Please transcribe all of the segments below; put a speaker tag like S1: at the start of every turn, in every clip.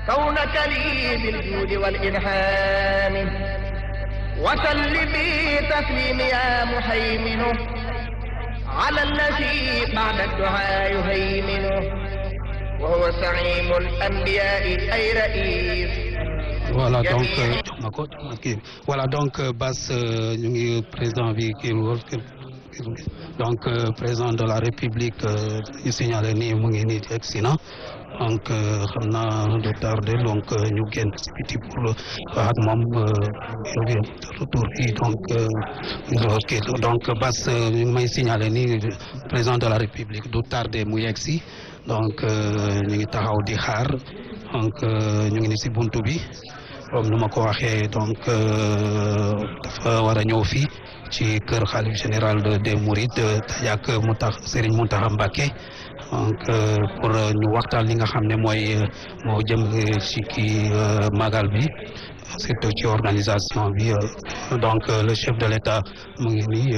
S1: كونك لي بالجود والإلهام وسل بي تسليم يا محيمن على الذي بعد الدعاء يهيمن وهو سعيم الأنبياء أي رئيس
S2: voilà donc jox ma ko kii voilà donc Bass ñu ngi président bi kii donc président de la république ñu signalé nii mu ngi nii egg si na donc xam naa du tardé donc ñu génn si biti pour wax ak moom retour bi donc ok donc Bass ñu may signalé nii président de la république du tardé mu yegg si donc ñu ngi taxaw di xaar donc ñu ngi ni si buntu bi comme nu ma ko waxee donc dafa war a ñëw fii ci kër xalif général des Mourides tajak mu tax Serigne Mountakha Mbacké donc pour ñu waxtaan li nga xam ne mooy moo jëm ci kii magal bi surtout ci organisation bi donc le chef de l'État mu ngi nii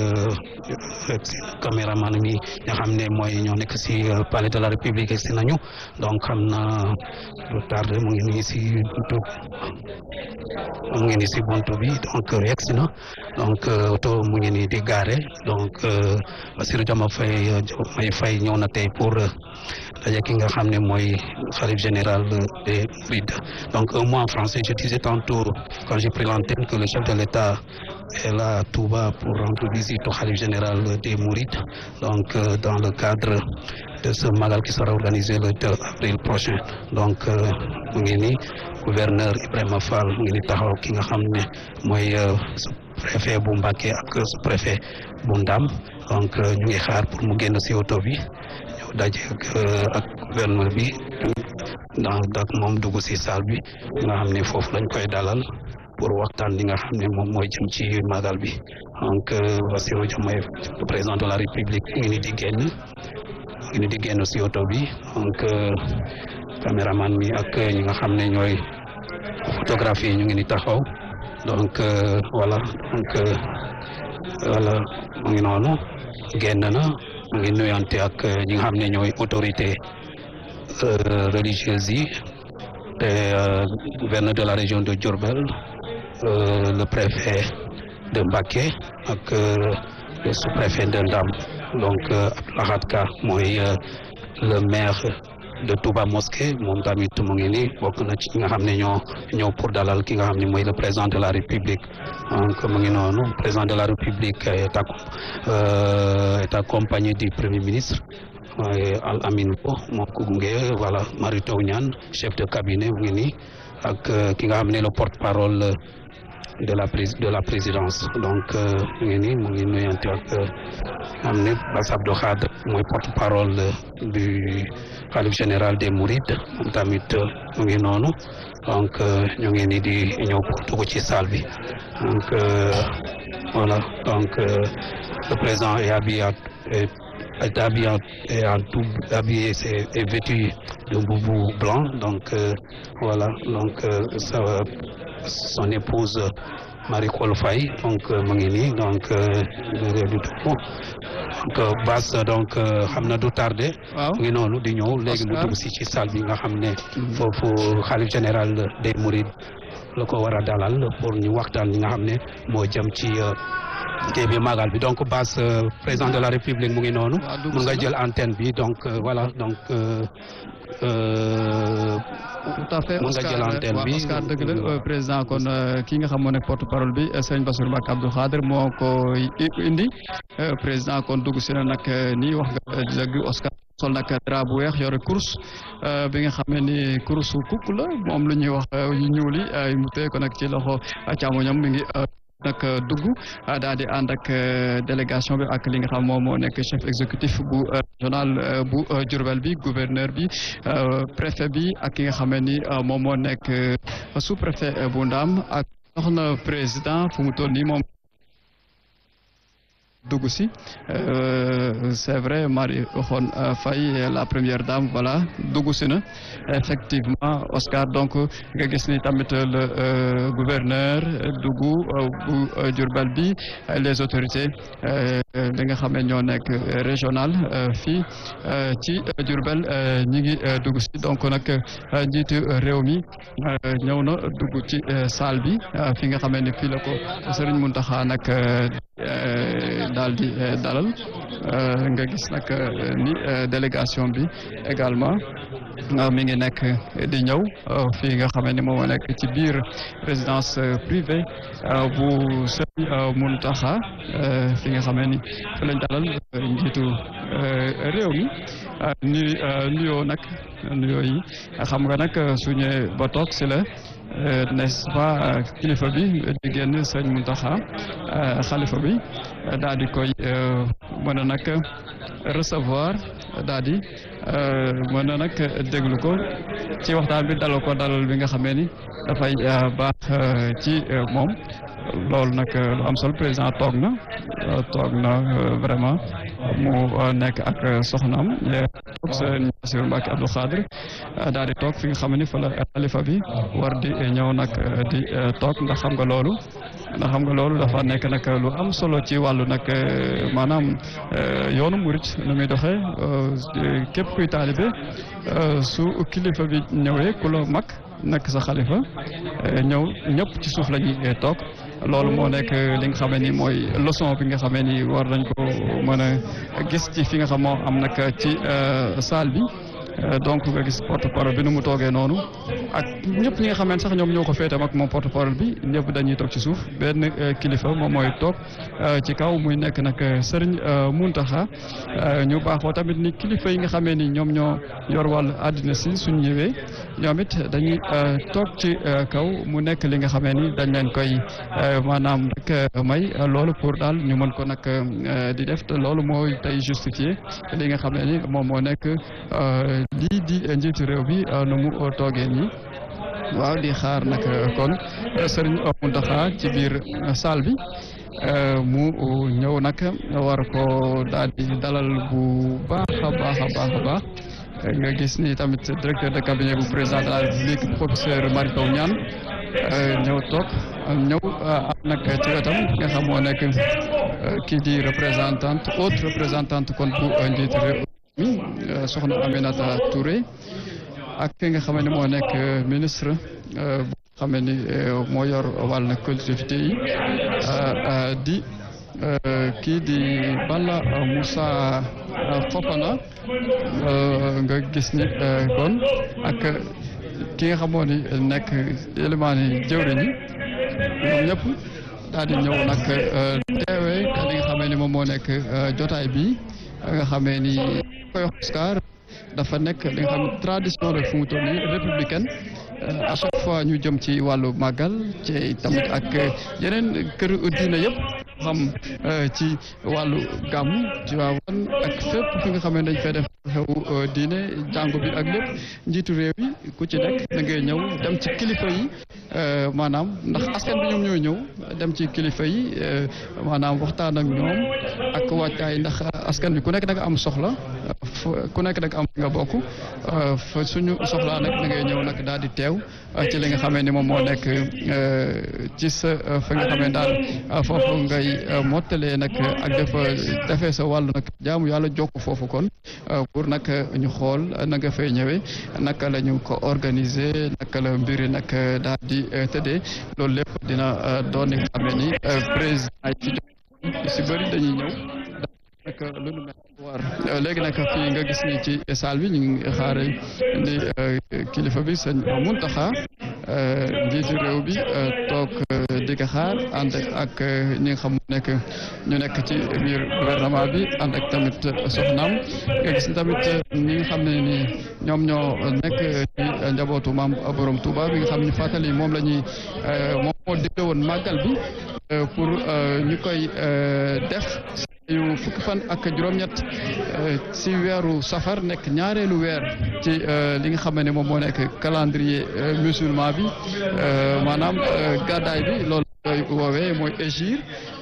S2: caméraman mi nga xam ne mooy ñoo nekk ci palais de la République si nañu donc xam na lu tardé mu ngi nii ci buntu mu ngi nii ci buntu bi donc yegsi na donc oto mu ngi nii di garé donc Bassirou Diomaye Faye Diomaye Faye ñëw na tey pour daje ki nga xam ne mooy khalife général des Mourides donc un mot en français je disais tantôt quand j'ai pris l'antenne que le chef de l'État est là à Touba pour rendre visite au khalife général des Mourides donc dans le cadre de ce magal qui sera organisé le 2 avril prochain donc mu ngi nii gouverneur Ibrahima Fall mu ngi ni taxaw ki nga xam ne mooy préfet bu Mbacké ak préfet bu Ndam donc ñu ngi xaar pour mu génn ci oto bi ñëw daje ak gouverneur bi dans dak moom dugg ci salle bi nga xam ne foofu lañ koy dalal pour waxtaan li nga xam ne moom mooy jëm ci magal bi donc Bassirou Diomaye le président de la République ngi ni di génn ngi ni di génn ci oto bi donc caméraman mi ak ñi nga xam ne ñooy photographie ñu ngi ni taxaw donc voilà donc voilà mu ngi noonu génn na mu ngi nuyante ak ñi nga xam ne ñooy autorité religieuse yi te gouverneur de la région de Diourbel le préfet de Mbacké ak le sous-préfet de Ndam donc Abdoulahat Ka mooy le maire de Touba Mosquée moom tamit mu ngi nii bokk na ci nga xam ne ñoo ñëw pour dalal ki nga xam ne mooy le président de la République donc mu ngi noonu président de la République est est accompagné du premier ministre Al Amin Bo moo ko gunge voilà Mary Teuw Niane chef de cabinet mu ngi nii ak ki nga xam ne le porte-parole de la de la présidence donc mu ngi nii mu ngi nuyante ak xam ne Bass Abdou Khadre mooy porte-parole du khalife général des Mourides moom tamit mu ngi noonu donc ñu ngi nii di ñëw pour dugg ci salle bi donc voilà donc le président est habillé est habillé est en tout habillé c'est est vêtu de boubou blanc donc voilà donc ça son épouse Marie Coll Faye donc mu ngi nii donc du tout donc Bass donc xam na du tardé.
S3: waaw
S2: mu ngi noonu di ñëw léegi mu dugg si ci salle bi nga xam ne. foofu xalif général des Mourides la ko war a dalal pour ñu waxtaan li nga xam ne moo jëm ci. kii bi magal bi donc Bass président de la République mu ngi noonu. mun nga jël antenne bi donc voilà donc.
S3: tout à fait
S2: mun nga jël antenne bi
S3: Oscar dëgg la président kon ki nga xam moo nekk porte parole bi Serigne Bassirou Mbacké Abdou Khadre moo ko indi président kon dugg si na nag nii wax nga dëgg Oscar sol nag drap bu weex yore course bi nga xam ne ni course kukk la moom lu ñuy wax yu ñuul yi mu tee ko nag ci loxo càmmoñam mi ngi nag dugg daal di ànd ak délégation bi ak li nga xam moom moo nekk chef exécutif bu régional bu Diourbel bi gouverneur bi préfet bi ak ki nga xam ne ni moom moo nekk sous préfet bu Ndam ak soxna président fu mu toll nii moom dugg si c'est vrai Marie waxoon Faye la première dame voilà dugg si na effectivement Oscar donc nga gis ni tamit le gouverneur dugg bu Diourbel bi les autorités li nga xam ne ñoo nekk régional fii ci Diourbel ñi ngi dugg si donc nag njiitu réew mi ñëw na dugg ci salle bi fi nga xam ne fii la ko Serigne Mountakha nag daal di dalal nga gis nag ni délégation bi également mi ngi nekk di ñëw fii nga xam ne moom moo nekk ci biir résidence privée bu Serigne Mountakha fi nga xam ni fi lañ dalal njiitu réew mi nu nuyoo nag nuyoo yi xam nga nag su ñëwee ba toog si la n'est-ce pas kilifa bi di génn sëñ Mountakha xalifa bi daal di koy mën a nag recevoir daal di mën a nag déglu ko ci waxtaan bi dalal ko dalal bi nga xamee ni dafay baax ci moom loolu nag lu am solo président toog na toog na vraiment mu nekk ak soxnaam toog sëñ Bassirou Mbacké Abdou Khadre daal di toog fi nga xam ne fa la xalifa bi war di ñëw nag di toog ndax xam nga loolu ndax xam nga loolu dafa nekk nag lu am solo ci wàllu nag maanaam yoonu murit nu muy doxee képp kuy taalibe su kilifa bi ñëwee ku la mag nekk sa xalifa ñëw ñëpp ci suuf la ñuy toog loolu moo nekk li nga xamee ni mooy leçon bi nga xamee ni war nañ ko mën a gis ci fi nga xam moo am nag ci salle bi donc nga gis porte parole bi nu mu toogee noonu ak ñëpp ñi nga xamante sax ñoom ñoo ko féetam ak moom porte parole bi ñëpp dañuy toog ci suuf benn kilifa moom mooy toog ci kaw muy nekk nag Serigne Mountakha ñu baaxoo tamit ni kilifa yi nga xamee ni ñoom ñoo yor wàllu àddina si suñ ñëwee ñoom it dañuy toog ci kaw mu nekk li nga xamee ni dañ leen koy maanaam rek may loolu pour daal ñu mën ko nag di def te loolu mooy tey justifié li nga xamee ni moom moo nekk lii di njiitu réew bi nu mu toogee nii waaw di xaar nag kon Serigne Mountakha ci biir salle bi mu ñëw nag war ko daal di dalal bu baax a baax a baax a baax nga gis ni tamit directeur de cabinet bu président de la république professeur Mary Teuw Niane ñëw toog ñëw am nag ci wetam nga xam moo nekk kii di représentante haute représentante kon bu njiitu réew mi soxna Aminata Touré ak ki nga xam ne moo nekk ministre bu xam ni moo yor wàll na collectivité yi di kii di Balla Moussa Fofana nga gis ni kon ak ki nga xamoo ni nekk élément ni jëwriñ yi ñoom ñëpp daal di ñëw nag teewee li nga xamee ni moom moo nekk jotaay bi nga xamee ni koy Oscar dafa nekk li nga xam tradition la fu mu toll nii républicaine à chaque fois ñu jëm ci wàllu màggal ci tamit ak yeneen kër diina yëpp xam ci wàllu gàmm ci waawan ak fépp fi nga xam ne dañ fay def xew diine jàngu bi ak lépp njiitu réew yi ku ci nekk da ngay ñëw dem ci kilifa yi maanaam ndax askan bi ñoom ñooy ñëw dem ci kilifa yi maanaam waxtaan ak ñoom ak wàccaay ndax askan bi ku nekk da nga am soxla ku nekk da nga am nga bokk fa suñu soxlaa nag da ngay ñëw nag daal di teew ci li nga xamee ni moom moo nekk ci sa fa nga xamee daal foofu ngay mottalee nag ak dafa defee sa wàllu nag jaamu yàlla jokk foofu kon pour nag ñu xool na nga fay ñëwee naka la ñu ko organiser naka la mbiri nag daal di tëddee loolu lépp dina doon li nga xamee ni président yi fi si bëri dañuy ñëw nag lu nu mel war léegi nag fii nga gis ni ci salle bi ñu ngi xaare ni kilifa bi sëñ Mountakha njiitu réew bi toog di ko xaar ànd ak ñi nga xam nekk ñu nekk ci biir gouvernement bi ànd ak tamit soxnaam nga gis tamit ñi nga xam ne ni ñoom ñoo nekk ci njabootu maam borom Touba bi nga xam ne fàttali moom la ñuy moom moo digle woon màggal bi pour ñu koy def yu fukki fan ak juróom-ñett si weeru safar nekk ñaareelu weer ci li nga xam ne moom moo nekk calendrier musulman bi maanaam gàddaay bi loolu koy woowee mooy égir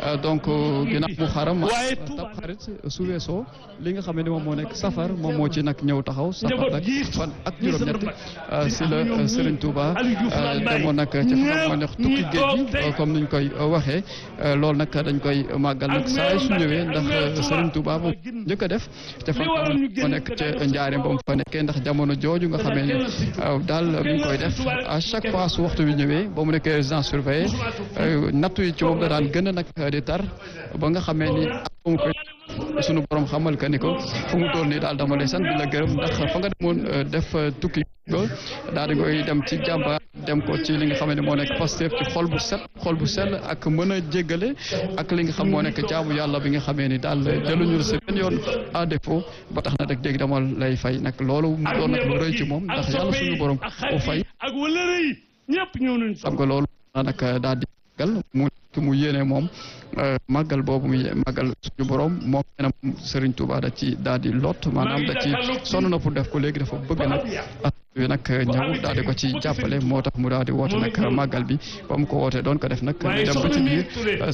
S3: donc ginnaaw mu xaram
S4: waaye
S3: tab xarit su weesoo li nga xam ne moom moo nekk safar moom moo ci nag ñëw taxaw safar nag fan ak juróom-ñett si la Serigne Touba demoon nag ci xam moo nekk tukki géej gi comme niñ koy waxee loolu nag dañ koy màggal nag saa su ñëwee ndax Serigne Touba moom njëkk a def te fan moo nekk ca njaareem ba mu fa nekkee ndax jamono jooju nga xamee ni daal mi ngi koy def à chaque fois su waxtu bi ñëwee ba mu nekkee résidence surveillée nattu yi ci moom da daan gën a nag di tar ba nga xamee ni mu koy sunu borom xamal ka ni ko fu mu toll nii daal dama lay sant di la gërëm ndax fa nga demoon def tukki ba daal di koy dem ci jàmbaar dem ko ci li nga xam ne moo nekk Pastef ci xol bu set xol bu sell ak mën a jéggale ak li nga xam moo nekk jaamu yàlla bi nga xamee ni daal jëluñu la si benn yoon à défaut ba tax na rek dégg dama lay fay nag loolu mu doon nag lu rëy ci moom ndax yàlla suñu borom o fay
S4: ak wala yi ñëpp ñëw nañ
S3: xam nga loolu nag daal di màggal mu mu yéene moom màggal boobu muy màggal suñu borom moom nee na Serigne Touba da ci daal di lot maanaam da ci sonn na pour def ko léegi dafa bëgg nag bi nag ñëw daal di ko ci jàppale moo tax mu daal di woote nag màggal bi ba mu ko wootee doon ko def nag ñu dem ba ci biir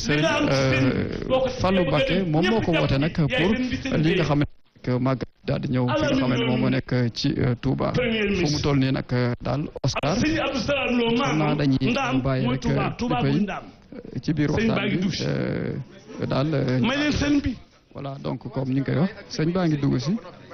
S3: Serigne Fallou Mbacké moom moo ko woote nag pour li nga xam ne màggal daal di ñëw fi nga xam ne moom moo nekk ci Touba fu mu toll nii nag daal Oscar xam naa dañuy bàyyi rek di koy ci biir waxtaan bi daal
S4: may leen sëñ bi
S3: voilà donc comme ni nga koy wax sëñ baa ngi dugg si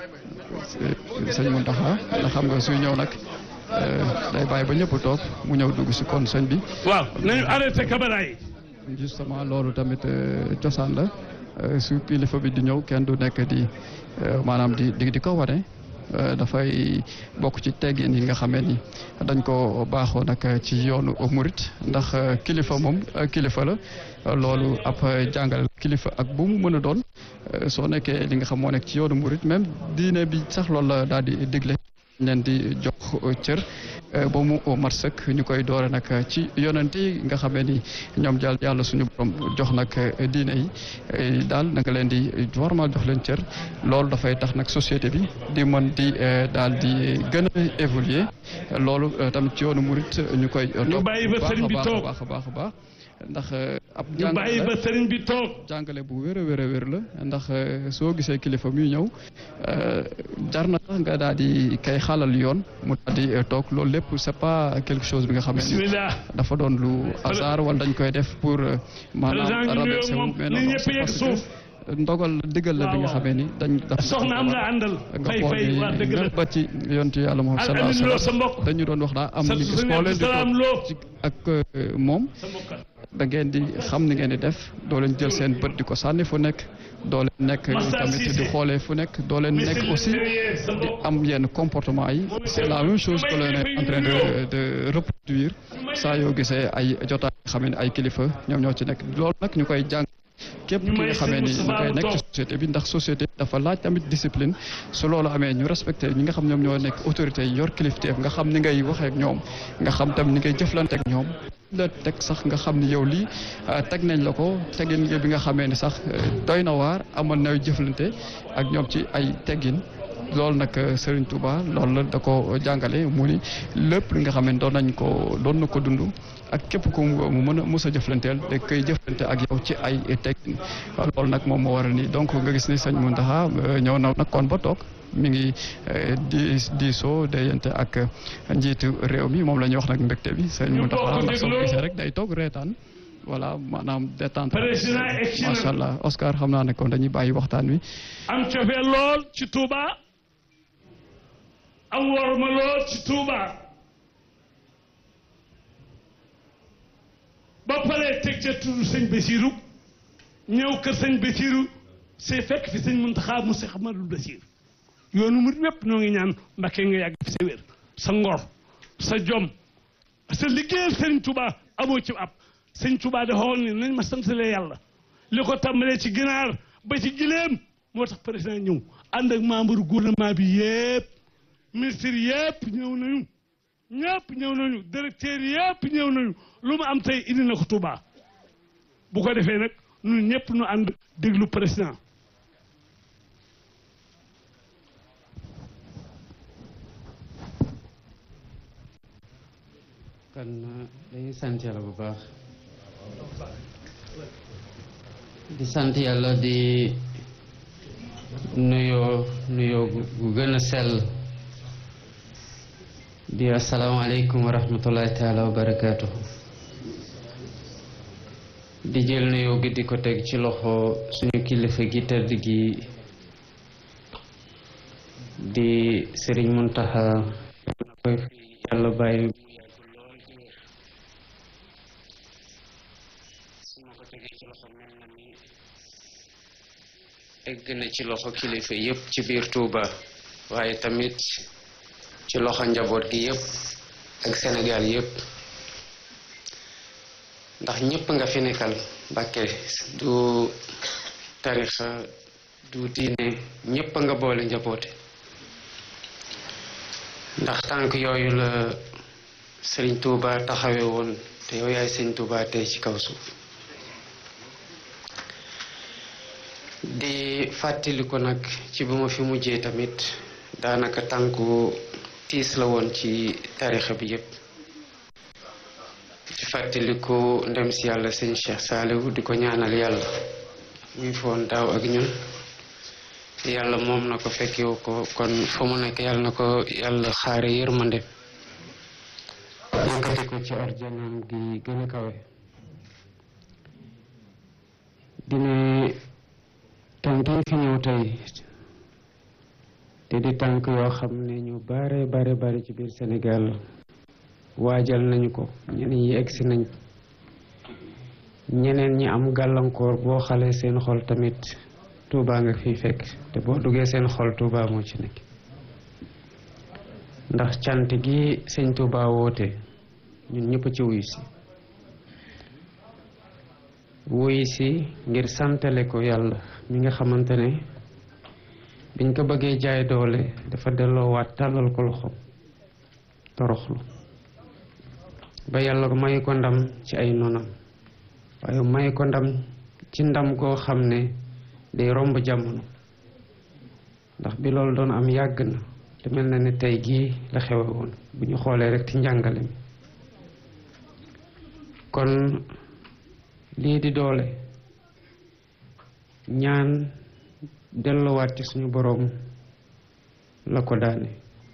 S3: sëñ Mountakha ndax xam nga suy ñëw nag day bàyyi ba ñëpp toog mu ñëw dugg si kon sëñ bi.
S4: waaw nañu arrêté caméra yi.
S3: justement loolu tamit cosaan la su kilifa bi di ñëw kenn du nekk di maanaam di di di ko wane. dafay bokk ci teggin yi nga xamee ni dañ ko baaxoo nag ci yoonu murit ndax kilifa moom kilifa la loolu ab jàngale kilifa ak bu mu mën a doon soo nekkee li nga xam moo nekk ci yoonu murit même diine bi sax loolu la daal di digle leen di jox cër ba mu mat sëkk ñu koy doore nag ci yonent yi nga xamee ni ñoom jàll yàlla suñu borom jox nag diine yi daal na nga leen di warmal jox leen cër loolu dafay tax nag société bi di mën di daal di gën a évoluer loolu tamit ci yoonu murit ñu koy topp baax a baax a baax a baax a baax ndax ab
S4: ñu bàyyi ba sëriñ bi toog
S3: jàngale bu wér a wér a wér la ndax soo gisee kilifa muy ñëw jar na sax nga daal di kay xalal yoon mu daal di toog loolu lépp c'est pas quelque chose bi nga xam ne dafa doon lu hasard wala dañ koy def pour maanaam rabaisser wu mais non c'est parce que ndogal diggal la bi nga xamee ni dañ dafa
S4: soxna am nga àndal
S3: nga xool ni même ba ci yontu yàlla moom sallallahu alayhi wa sallam dañu doon wax daa am ni gis koo leen di toog ak moom da ngeen di xam ni ngeen di def doo leen jël seen bët di ko sànni fu nekk doo leen nekk tamit di xoolee fu nekk doo leen nekk aussi di am yenn comportement yi c'est la même chose que l'on est en train de de reproduire saa yoo gisee ay jotaay xam ne ay kilifa ñoom ñoo ci nekk loolu nag ñu koy jàng képp ki nga xamee ni ñu koy nekk ci société bi ndax société dafa laaj tamit discipline su loolu amee ñu respecté ñi nga xam ñoom ñoo nekk autorité yi yor kilifteef nga xam ni ngay waxee ak ñoom nga xam tam ni ngay jëflante ak ñoom la teg sax nga xam ni yow lii teg nañ la ko tegin bi nga xamee ni sax doy na waar amoon na jëflante ak ñoom ci ay teggin loolu nag Serigne Touba loolu la da ko jàngale mu ni lépp li nga xam ne doon nañ ko doon na ko dund ak képp ku mu mën a mos a jëflanteel da koy jëflante ak yow ci ay teggin loolu nag moom moo waral ni donc nga gis ni sëñ Mountakha ñëw na nag kon ba toog mi ngi di diisoo déyante ak njiitu réew mi moom la ñuy wax nag mbégte bi sëñ Mountakha ndax soo gisee rek day toog reetaan voilà maanaam détente macha allah Oscar xam naa ne kon dañuy bàyyi waxtaan wi.
S4: am cofee lool ci Touba am worma lool ci Touba ba pare teg ca tudd sëñ Basiru ñëw kër sëñ Basiru c'est fekk fi sëñ Muntaxa mu Seex Ahmadul Basiir yoonu mu wépp ñoo ngi ñaan Mbàkke nga yàgg fi sa wér sa ngor sa jom sa liggéeyal sëñ Touba amoo ci ab sëñ Touba dafa waxoon ni nañ ma santalee yàlla li ko tàmbalee ci ginaar ba ci gileem moo tax président ñëw ànd ak membre gouvernement bi yëpp ministre yëpp ñëw nañu ñëpp ñëw nañu directeur yëpp ñëw nañu lu mu am tey indi na ko Touba bu ko defee nag ñun ñëpp ñu ànd déglu président
S5: kon dañuy sant yàlla bu baax di sant yàlla di nuyoo nuyoo gu gën a sell di asalaamaaleykum wa rahmatullahi taala wa barakaatu di jël nuyoo gi di ko teg ci loxo suñu kilifa gi tëdd gi di sëriñ Muntaxa na koy fi yàlla bàyyi mu yàgg lool ci wér su ma ko tegee ci loxo mel na ni egg na ci loxo kilifa yépp ci biir Touba waaye tamit ci loxo njaboot gi yépp ak Sénégal yépp ndax ñépp nga fi nekkal Mbàkke du tarixa du diine ñépp nga boole njaboote ndax tànk yooyu la Sëriñ Touba taxawe woon te yow yaay Sëriñ Touba tey ci kaw suuf di fàttali ko nag ci bu ma fi mujjee tamit daanaka tànku tiis la woon ci tarixa bi yépp di fàttaliku ndem si yàlla sëñ Cheikh Saliou di ko ñaanal yàlla muy foon daaw ak ñun yàlla moom na ko fekkewu ko kon fa mu nekk yàlla na ko yàlla xaare yërmande yëkkati ko ci arjanam gi gën a kawe dina tànk yi fi ñëw tey te di tànk yoo xam ne ñu bare bare bare ci biir Sénégal waajal nañu ko ñeneen ñi egsi nañ ñeneen ñi am gàllankoor boo xalee seen xol tamit Touba nga fiy fekk te boo duggee seen xol Touba moo ci nekk ndax cant gi sëñ Touba woote ñun ñëpp ci wuyu si wuyu si ngir santale ko yàlla mi nga xamante ne biñ ko bëggee jaay doole dafa delloowaat tàllal ko loxo toroxlu ba yàlla may ko ndam ci ay nonam waaye may ko ndam ci ndam koo xam ne day romb jamono ndax bi loolu doon am yàgg na te mel na ne tey gii la xewe woon bu ñu xoolee rek ci njàngale mi kon lii di doole ñaan delluwaat ci suñu boroom la ko daane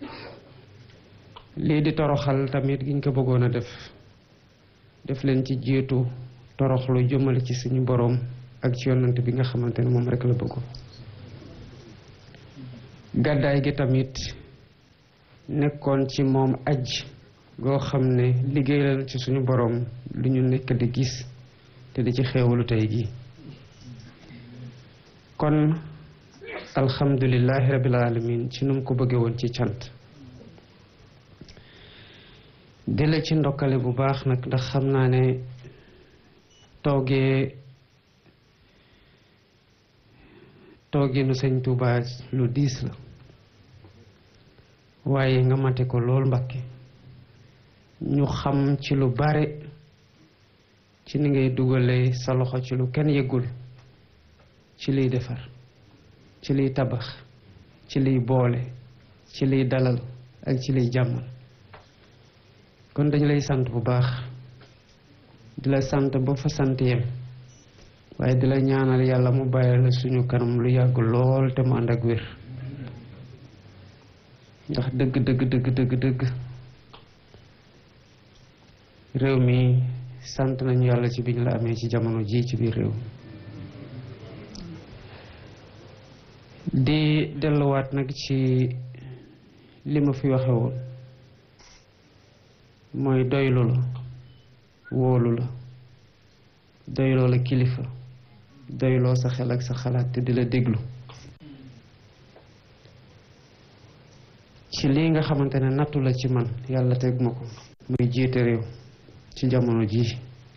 S5: lii di toroxal tamit giñ ko bëggoon a def def leen ci jiitu toroxlu jëmale ci suñu boroom ak ci yonant bi nga xamante ne moom rek la bëggoon gàddaay gi tamit nekkoon ci moom aj goo xam ne liggéeyal ci suñu boroom lu ñu nekk di gis te di ci xeewalu tey gi kon alhamdulillahi rabbil alamin ci nu mu ko bëggee woon ci cant di la ci ndokkale bu baax nag ndax xam naa ne toogee tooginu sëñ Tuuba lu diis la waaye nga mate ko lool Mbàkke ñu xam ci lu bare ci ni ngay dugalee sa loxo ci lu kenn yëgul ci liy defar ci liy tabax ci liy boole ci liy dalal ak ci liy jàmmal kon dañu lay sant bu baax di la sant ba fa sant yem waaye di la ñaanal yàlla mu bàyyi la suñu kanam lu yàgg lool te mu ànd ak wér ndax dëgg dëgg dëgg dëgg dëgg réew mi sant nañu yàlla ci biñ la amee ci jamono ji ci biir réew di delluwaat nag ci li ma fi waxe woon mooy doylu la wóolu la doyloo la kilifa doyloo sa xel ak sa xalaat te di la déglu ci lii nga xamante ne nattu la ci man yàlla teg ma ko muy jiite réew ci jamono ji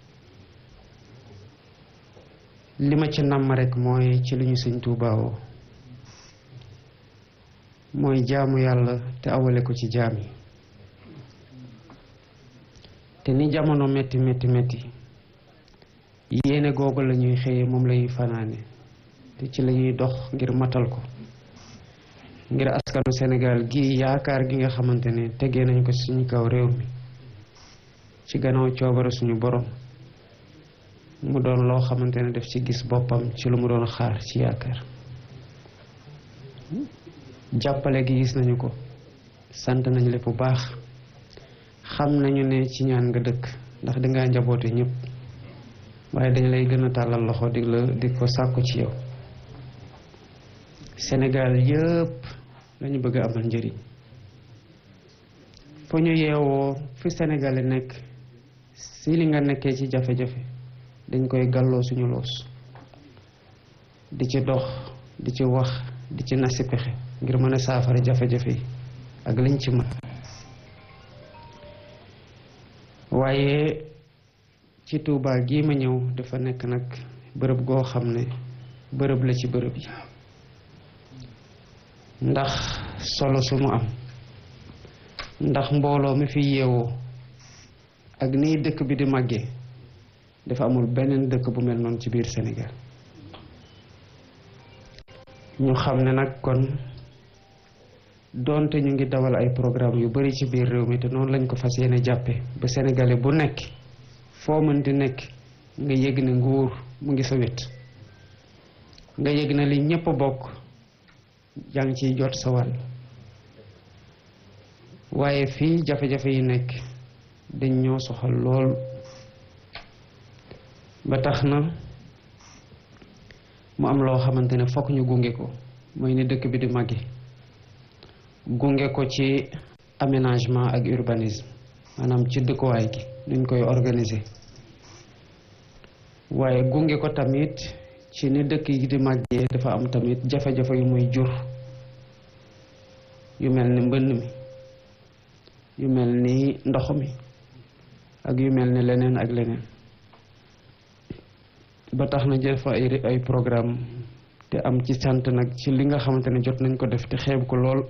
S5: li ma ci namm rek mooy ci li ñu sëñ tuubaawoo mooy jaamu yàlla te awale ko ci jaam yi te ni jamono metti metti metti yéene googu la ñuy xëyee moom la ñuy fanaane te ci la ñuy dox ngir matal ko ngir askanu Sénégal gi yaakaar gi nga xamante ne tegee nañ ko suñu kaw réew mi ci gannaaw coobare suñu borom mu doon loo xamante ne def ci gis boppam ci lu mu doon xaar ci yaakaar jàppale gi gis nañu ko sant nañu lépp bu baax xam nañu ne ci ñaan nga dëkk ndax dangaa njaboote ñëpp waaye dañ lay gën a tàllal loxo di la di ko sàkku ci yow Sénégal yëpp lañu bëgg a amal njëriñ fu ñu yeewoo fi Sénégal nekk si li nga nekkee ci jafe-jafe dañ koy gàlloo suñu loos di ci dox di ci wax di ci nasi pexe ngir mën a saafara jafe-jafe yi ak liñ ci mën waaye ci Tuubaa gii ma ñëw dafa nekk nag bërëb goo xam ne bërëb la ci bërëb yi ndax solo su mu am ndax mbooloo mi fi yeewoo ak nii dëkk bi di màggee dafa amul beneen dëkk bu mel noonu ci biir Sénégal ñu xam ne nag kon doonte ñu ngi dawal ay programme yu bari ci biir réew mi te noonu lañ ko fas yéene jàppe ba sénégalais bu nekk foo mën di nekk nga yëg ne nguur mu ngi sa wet nga yëg ne li ñépp bokk yaa ngi ciy jot sa wàll waaye fii jafe-jafe yi nekk dañ ñoo soxal lool ba tax na mu am loo xamante ne fokk ñu gunge ko mooy ni dëkk bi di màgge gunge ko ci aménagement ak urbanisme maanaam ci dëkkuwaay gi nuñ koy organiser waaye gunge ko tamit ci ni dëkk yi di màggee dafa am tamit jafe-jafe yu muy jur yu mel ni mbënn mi yu mel ni ndox mi ak yu mel ni leneen ak leneen ba tax na jël fa ay ay programme te am ci sant nag ci li nga xamante ne jot nañ ko def te xeeb ko lool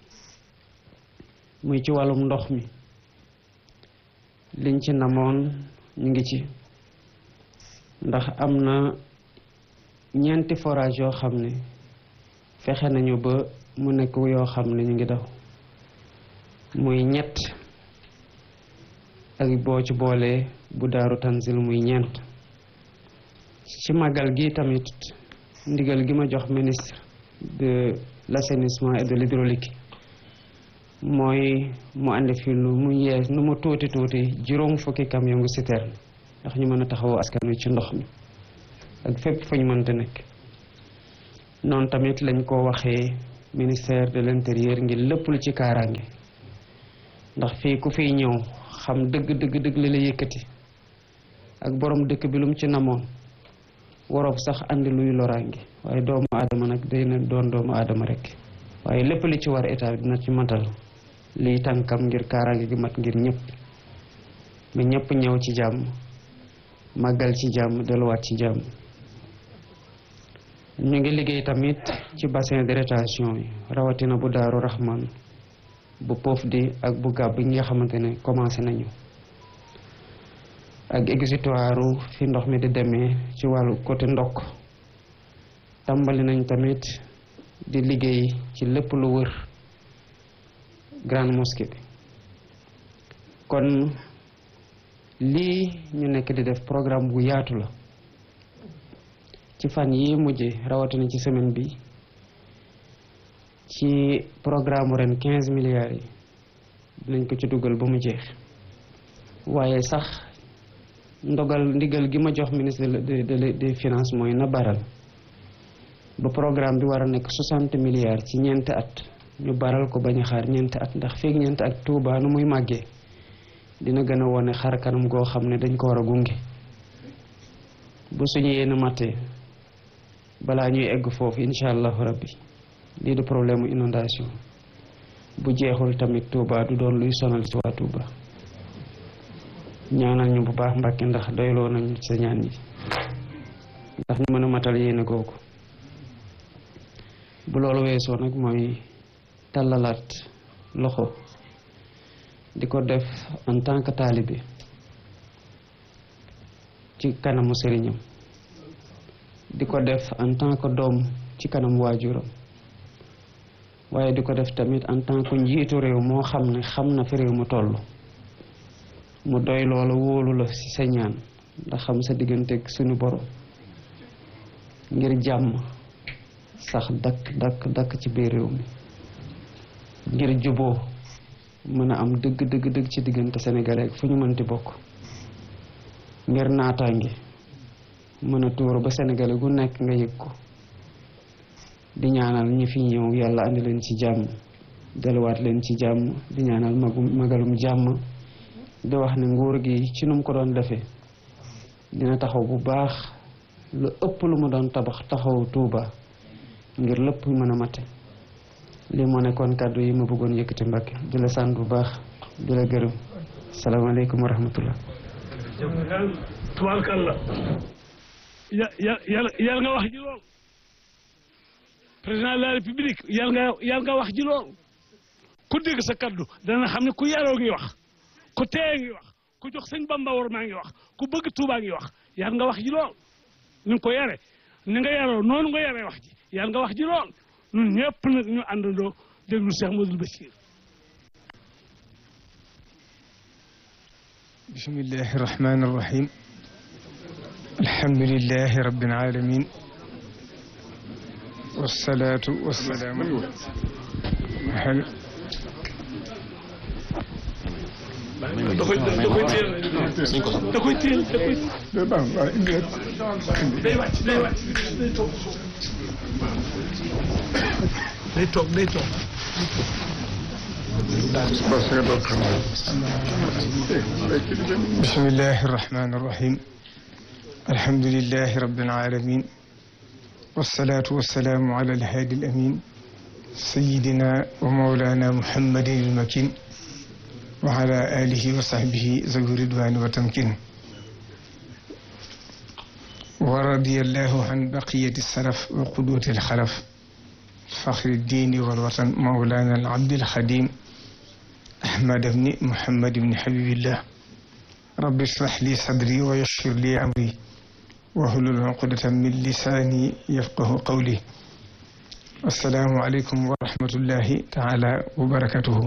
S5: muy ci wàllum ndox mi liñ ci namoon ñu ngi ci ndax am na ñeenti forage yoo xam ne fexe nañu ba mu nekk yoo xam ne ñu ngi daw muy ñett ak boo ci boolee bu daaru tanzil muy ñeent ci màggal gi tamit ndigal gi ma jox ministre de l'assainissement et de l'hydraulique mooy mu ànd fi lu mu yees nu mu tuuti tuuti juróom fukki camion ngu citerne ndax ñu mën a taxawu askan wi ci ndox mi ak fépp fu ñu mënta nekk noonu tamit lañ ko waxee ministère de l'intérieur ngir lépp lu ci kaaraange ndax fii ku fiy ñëw xam dëgg dëgg dëgg li la yëkkati ak borom dëkk bi lu mu ci namoon waroob sax andi luy loraange waaye doomu aadama nag day na doon doomu aadama rek waaye lépp li ci war état bi dina ci matal liy tànkam ngir kaaraange gi mat ngir ñëpp ba ñëpp ñëw ci jàmm màggal ci jàmm delluwaat ci jàmm ñu ngi liggéey tamit ci bassin de rétention yi rawatina bu daaru Rahman bu poof di ak bu gàbb yi nga xamante ne commencé nañu ak exutoire fi ndox mi di demee ci wàllu côté ndokk tàmbali nañ tamit di liggéey ci lépp lu wër grande mosquée bi kon lii ñu nekk di def programme bu yaatu la ci fan yi mujje rawatina ci semaine bi ci programme ren quinze milliards yi dinañ ko ci dugal ba mu jeex waaye sax ndogal ndigal gi ma jox ministre de de des finances mooy na baral ba programme bi war a nekk soixante milliards ci ñeenti at ñu baral ko bañ a xaar ñeenti at ndax feeg ñeenti at Tuuba nu muy màggee dina gën a wone xar kanam goo xam ne dañ ko war a gunge bu suñu yéen mattee balaa ñuy egg foofu incha allahu rabbi lii du problème inondation bu jeexul tamit Touba du doon luy sonal ci waa Touba ñaanal ñu bu baax Mbàkke ndax doyloo nañu sa ñaan yi ndax ñu mën a matal yéene googu bu loolu weesoo nag mooy tàllalaat loxo di ko def en tant que taalibe ci kanamu sëriñam di ko def en tant que doom ci kanam waajuram waaye di ko def tamit en tant que njiitu réew moo xam ne xam na fi réew mu toll mu doy loola wóolu la ci sa ñaan ndax xam sa digganteeg suñu borom ngir jàmm sax dakk dakk dakk ci biir réew mi ngir juboo mën a am dëgg dëgg dëgg ci diggante sénégalais ak fu ñu mënti bokk ngir naataange mën a tuuru ba sénégalais gu nekk nga yëg ko di ñaanal ñi fi ñëw yàlla andi leen ci jàmm delluwaat leen ci jàmm di ñaanal magum magalum jàmm di wax ne nguur gi ci nu mu ko doon defee dina taxaw bu baax lu ëpp lu mu doon tabax taxaw Tuuba ngir lépp mën a mate lii moo nekkoon kàddu yi ma bëggoon yëkkati Mbàkke di la sant bu baax di la gërëm salaamaaleykum wa rahmatullah
S4: tubaarkalla ya ya yàlla yàlla nga wax ji lool président de la république yàlla nga yàlla nga wax ji lool ku dégg sa kaddu dana xam ne ku yaroo ngi wax ku teye ngi wax ku jox sëñ Bamba war maa ngi wax ku bëgg Tuubaa ngi wax yàlla nga wax ji lool ni nga ko yare ni nga yaroo noonu nga yaree wax ji yàlla nga wax ji lool ñun ñëpp nag ñu àndandoo déglu Cheikh Modou Bachir
S6: bismillahi irrahmani irrahim alhamdulilahi rabbil alamin wasalaatu wasalaamu al
S4: da koy da koy téel da koy téel da koy day wàcc day wàcc day toog day toog day toog
S6: bismillahi irrahmani irrahim alhamdulilahi rabbil alamin wasalaatu wasalaamu ala alhaadi alamin sayidina wa mawlana muhammadin almakin wa ala alihi wa sahbihi zawi ridwani wa tamkin wa radiyallahu an baqiyati salaf wa qudwati alxalaf faxri diini walwatan mawlana alabdi alxadim ahmad bni muhammad bni habibillah rabbi israh li sadri wa yassir li amri wahlul uqdatan min lisaani yafqahu qawli assalaamu aleykum wa rahmatullahi taala wa barakatuhu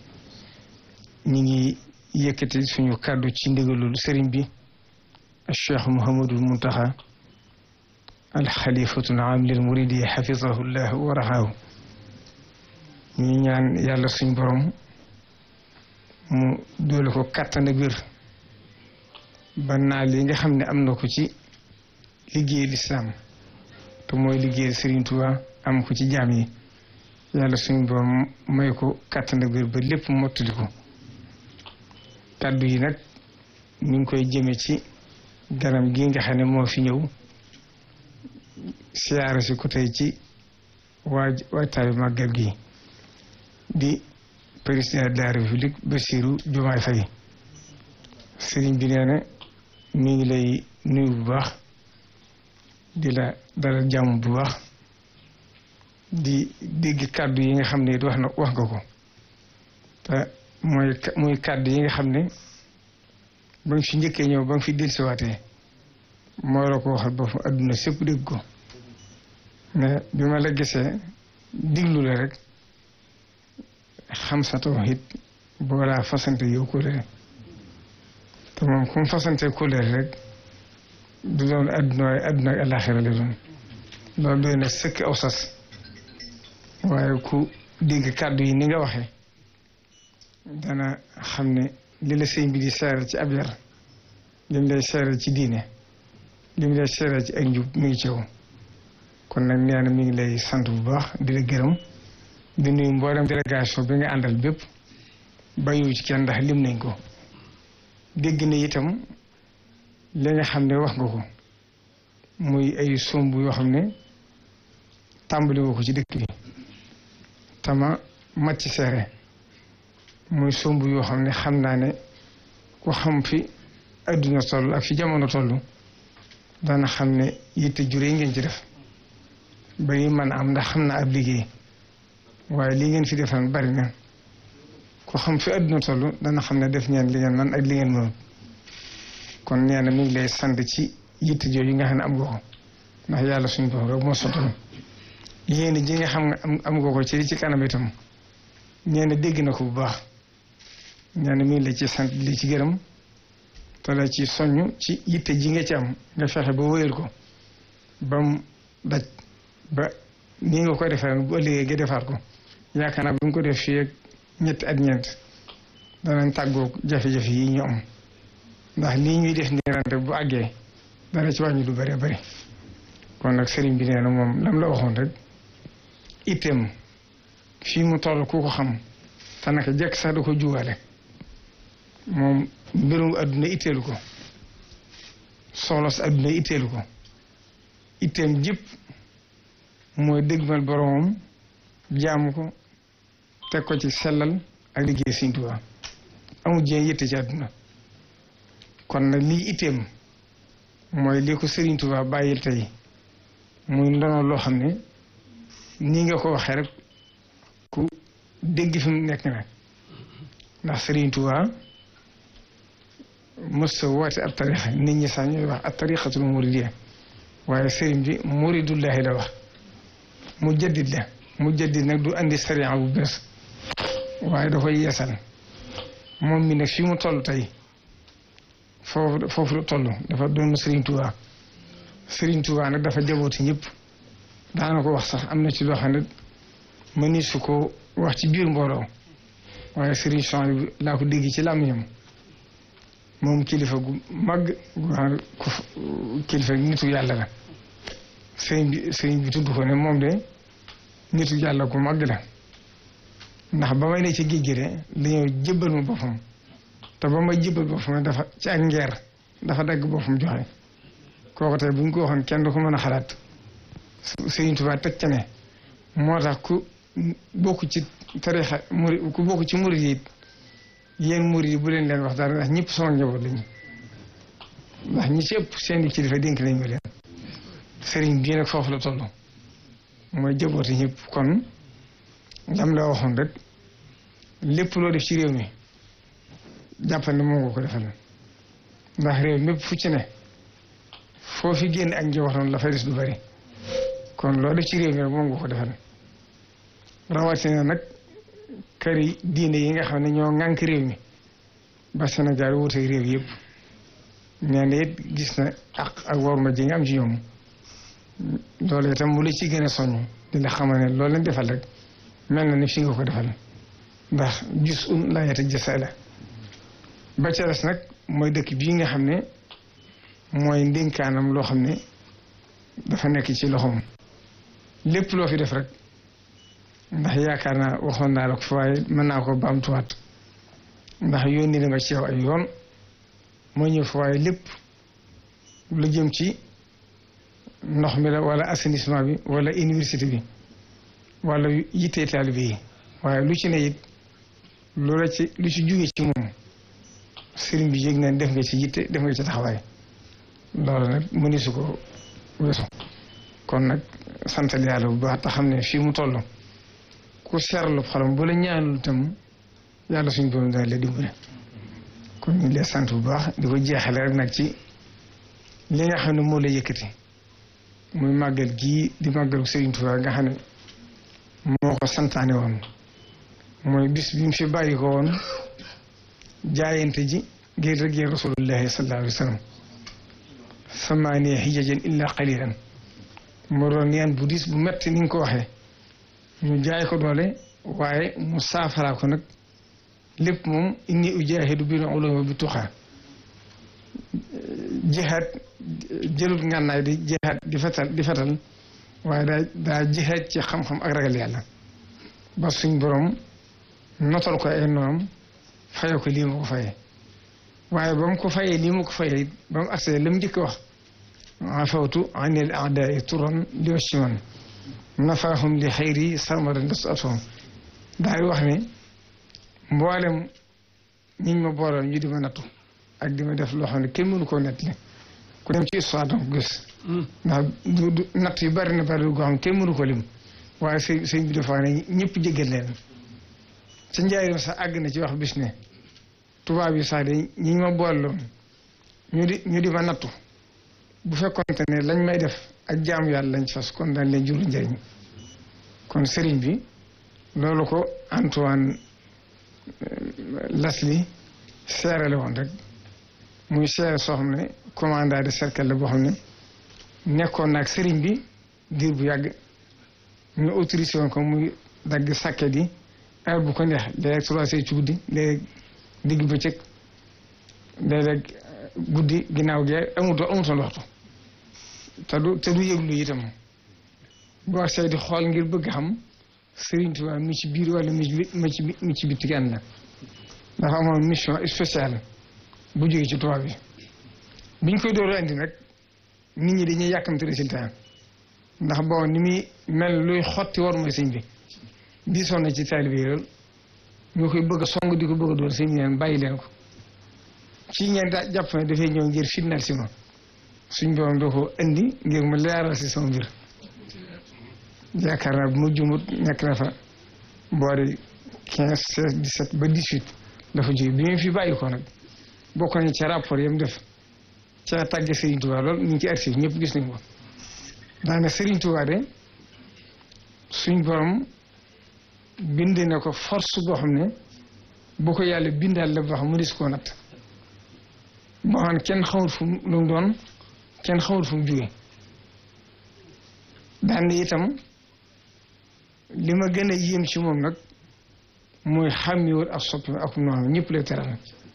S6: ñi ngi yëkkati suñu kàddu ci ndigalul sëriñ bi cheikh Mouhamadul Muntaxa alxalifatul aam lil muridi xafizahu llah wa raxaahu ñi ñaan yàlla suñ borom mu doole ko kàttan ak wér ba naa li nga xam ne am na ko ci liggéey lislaam te mooy liggéey Sëriñ Tuubaa am ko ci jaam yi yàlla suñ borom may ko kàttan ak wér ba lépp mottali ko kàddu yi nag ñu ngi koy jëme ci ganam gi nga xam ne moo fi ñëw siyaare si ko tey ci waaj waajtaayu màggal gi di président de la république Bassirou Diomaye Faye sëriñ bi nee na mi ngi lay nuyu bu baax di la dalal jàmm bu baax di dégg kàddu yi nga xam ne wax na wax nga ko te mooy muy kàddu yi nga xam ne ba nga fi njëkkee ñëw ba nga fi dellusiwaatee moo la ko waxal ba fa adduna sépp dégg ko mais bi ma la gisee diglu la rek xam sa tawhid boo laa fasante yow kóllëre te moom ku mu fasante kóllëre rek du doon adduna waaye adduna ak àllaaxira la doon loolu doy na sëkk aw sas waaye ku dégg kàddu yi ni nga waxee dana xam ne li la sëñ bi di seeral ci ab yar lim lay seeral ci diine lim lay seeral ci ak njub mi ngi ci yow kon nag nee na mi ngi lay sant bu baax di la gërëm di nuyu mboolem délégation bi nga àndal bépp bàyyiwu ci kenn ndax lim nañ ko dégg na itam li nga xam ne wax nga ko muy ay somb yoo xam ne tàmbali nga ko ci dëkk bi tama màcc seere muy somb yoo xam ne xam naa ne ku xam fi adduna toll ak fi jamono toll dana xam ne yitte juree ngeen ci def ba yi mën a am ndax xam naa ab liggéey waaye li ngeen fi defan bari na ku xam fi adduna toll dana xam ne def ngeen li ngeen man ak li ngeen mënut kon nee na mi ngi lay sant ci yitte jooju nga xam ne am nga ko ndax yàlla suñu bopp rek moo sottal yéen ji nga xam nga am nga ko ci ci kanam itam nee na dégg na ko bu baax nee na mi ngi la ci sant li ci gërëm te la ci soññ ci yitte ji nga ci am nga fexe ba wéyal ko ba mu daj ba nii nga ko defee bu ëllëgee nga defaat ko yaakaar naa bu ñu ko def fii ak ñetti at ñeent danañ tàggoo jafe-jafe yi ñu am ndax lii ñuy def nii rante bu àggee dana ci wàññi du bëree bëri kon nag sëriñ bi nee na moom lam la waxoon rek itteem fii mu toll ku ko xam te naka jekk sax da ko juwaale moom mbirum adduna itteelu ko soxla si adduna itteelu ko itteem jëpp mooy dëgmal boromam jaamu ko teg ko ci sellal ak liggéey Sëriñ Tuubaa amul jéem yitte ci adduna kon nag lii itteem mooy li ko Sëriñ Tuubaa bàyyil tey muy ndono loo xam ne nii nga ko waxee rek ku dégg fi mu nekk nag ndax Sëriñ Tuubaa mës sa woote ab tarixa nit ñi sax ñooy wax ab tarixatul muridiyya waaye sëriñ bi muridullahi la wax mu jaddit la mu jaddit nag du andi sariya bu bees waaye da koy yeesal moom mi nag fi mu toll tey foofu foofu la toll dafa doon Sëriñ Tuubaa Sëriñ Tuubaa nag dafa jabooti ñëpp daana ko wax sax am na ci loo xam ne mëni su ko wax ci biir mbooloo waaye Sëriñ Son bi laa ko dégg ci làmmiñam moom kilifa gu mag gu xam ku kilifa nitu yàlla la sëriñ bi sëriñ bi tudd ko ne moom de nitu yàlla gu mag la ndax ba may ne ci géej gi de dañoo jébbal ma boppam te ba may jébbal boppam dafa ci ak ngeer dafa dagg boppam joxe kooku tey bu ñu ko waxoon kenn du ko mën a xalaat Sëriñ Tuubaa teg ca ne moo tax ku bokk ci tarixa muri ku bokk ci murid yi yéen murid yi bu leen leen wax dara ndax ñëpp sama njaboot lañu ndax ñi ci ëpp seen i kilifa dénk nañ ma leen sëriñ bii nag foofu la toll mooy jabooti ñëpp kon lam la waxoon rek lépp loo def ci réew mi jàppal ne moo nga ko defal ndax réew mépp fu ci ne foo fi génn ak njabootam la fay des du bari kon loo def ci réew mi rek moom nga ko defal rawatina nag kër yi diine yi nga xam ne ñoo ŋànk réew mi ba Sénégal wuteeg réew yëpp nee na it gis na ak ak worma ji nga am ci ñoom loolu itam mu la ci gën a soññ di la xamal ne loolu lañ defal rek mel na ni fi nga ko defal ndax gis un laa yata jësa la ba ca des nag mooy dëkk bii nga xam ne mooy ndénkaanam loo xam ne dafa nekk ci loxoom lépp loo fi def rek ndax yaakaar naa waxoon naa la ko fa waaye mën naa ko baamtuwaat ndax yónni na ma ci yow ay yoon moo ñëw fa waaye lépp lu jëm ci ndox mi la wala assainissement bi wala université bi wala yittee taalibe yi waaye lu ci ne it lu la ci lu ci jóge ci moom sëriñ bi yëg na def nga ci yitte def nga ci taxawaay loolu nag mëni su ko weesu kon nag santal yàlla bu baax te xam ne fii mu toll ku seerlu xolam bu la ñaanul itam yàlla suñu borom dana la dimbale kon ñu ngi lay sant bu baax di ko jeexale rek nag ci li nga xam ne moo la yëkkati muy màggal gii di màggalu Sëriñ Tuubaa nga xam ne moo ko santaane woon mooy bis bi mu fi bàyyi ko woon jaayante ji ngir rëggee rasulullahi sallallahu alayhi wa sallam samaaniya hijajan illa qalilan moo doon yaan bu diis bu metti ni nga ko waxee ñu jaay ko doole waaye mu saafaraa ko nag lépp moom inni ujaahidu bil ulumi bi tuxaa jihaad jëlut ngànnaay di jihaad di fetal di fetal waaye daa daa jihaad ci xam-xam ak ragal yàlla ba suñ borom notal ko ay noonam faye ko lii ma ko fayee waaye ba mu ko fayee lii ma ko fayee ba mu agsee la mu njëkk wax afawtu anil aadaai turan li wacci man nafaahum li xayri sarmadan des atoom daay wax ne mboolem ñiñ ma boolal ñu di ma nattu ak di ma def loo xam ne kenn mënu koo nettali ku dem ci histoire danga ko gis ndax du du natt yu bari na bari goo xam ne kenn mënu ko lim waaye sëñ sëñ bi dafa ne ñëpp jéggal leen ca njaarim sax àgg na ci wax bis ne tubaab yi sax de ñi ma booloon ñu di ñu di ma nattu bu fekkonte ne lañ may def ak jaamu yàlla lañ fas kon dañ leen juru njëriñ kon sëriñ bi loolu ko Antoine Lasli seerale woon rek muy seere soo xam ne commandant de cercle la boo xam ne nekkoon naag sëriñ bi diir bu yàgg ñu autorisé woon ko muy dagg sàkket yi heure bu ko neex léeg-léeg trois heures ci guddi léeg digg bëccëg léeg-léeg guddi ginnaaw gee amutoon amutoon waxtu te du te du yëglu itam boo see di xool ngir bëgg xam Sëriñ Tuubaa mi ci biir wala mi ci mi ci mi ci bitti kenn la dafa amoon mission spéciale bu jógee ci tubaab bi biñ koy door a indi nag nit ñi dañuy yàkkamte résultat ndax boo ni muy mel luy xotti war mooy sëñ bi diisoon na ci taalibe yi lool ñu koy bëgg a song di ko bëgg a doon sëñ bi leen bàyyi leen ko ci ngeen daa jàpp ne dafay ñëw ngir fitnaal si ma suñ borom doo ko indi ngir mu leeral si sama mbir yaakaar naa bu ma jumut nekk na fa boori quinze seize dix-sept ba dix-huit dafa jóge bi mu fi bàyyi ko nag bokk nañ ca rapport yam def ca tàgge Serigne Touba lool ñu ngi ci archive ñëpp gis nañ ko daane Serigne Touba de suñ borom bind na ko force boo xam ne bu ko yàlla bindaal la boo xam mu dis koo natt boo xam ne kenn xamul fu mu lu mu doon kenn xamul fu mu jóge daan itam li ma gën a yéem ci moom nag mooy xàmmiwul ak soppi ak noonu ñëpp lay teral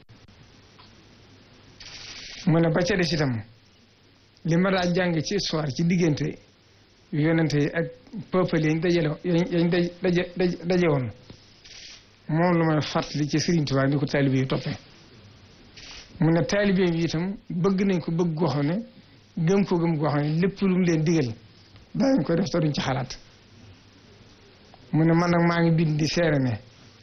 S6: mu ne ba ca des itam li ma daa jàng ci histoire ci diggante yonente yi ak peuple yi dajale yañ daje daje woon moom lu may fàttali ci Sëriñ Tuubaa ni ko taalibe yi toppee mu ne taalibe yi itam bëgg nañ ko bëgg goo xam ne gëm ko gëm goo xam ne lépp lu mu leen digal daañu ko def te duñ ci xalaat mu ne man nag maa ngi bind di seere ne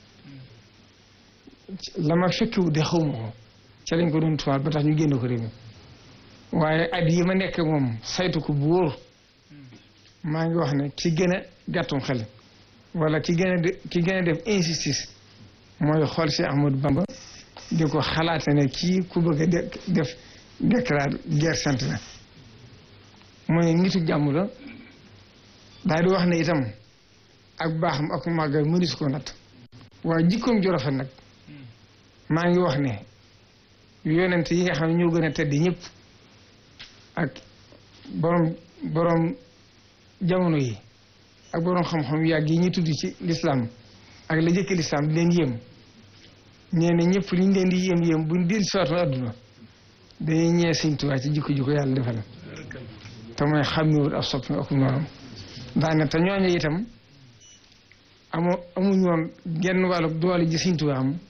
S6: la ma fekkiwu de xawma ko ca lañ ko doon tuwaat ba tax ñu génn ko réew mi waaye at yi ma nekk moom saytu ko bu wóor maa ngi wax ne ki gën a gàttum xel wala ki gën a de ki gën a def insistance mooy xool si Ahmadou Bamba di ko xalaate ne kii ku bëgg a def déclare guerre sainte la mooy nitu jàmm la daal di wax ne itam ak baaxam ak màggal mënis ko natt waaye jikkoom ju rafet nag maa ngi wax ne yonent yi nga xam ne ñoo gën a tedd ñëpp ak borom borom jamono yi ak borom xam-xam yàgg yi ñu tudd ci lislaam ak la jëkk lislaam di leen yéem nee na ñëpp li ñu leen di yéem yéem buñ dil soitoon adduna dañuy ñee Sëñ Tuubaa ci jikko jikko yàlla defal te mooy xàmmiwul ak soppi ak noonu daane te ñooñu itam amu amuñu woon genn wàllu doole ji Sëñ Tuubaa am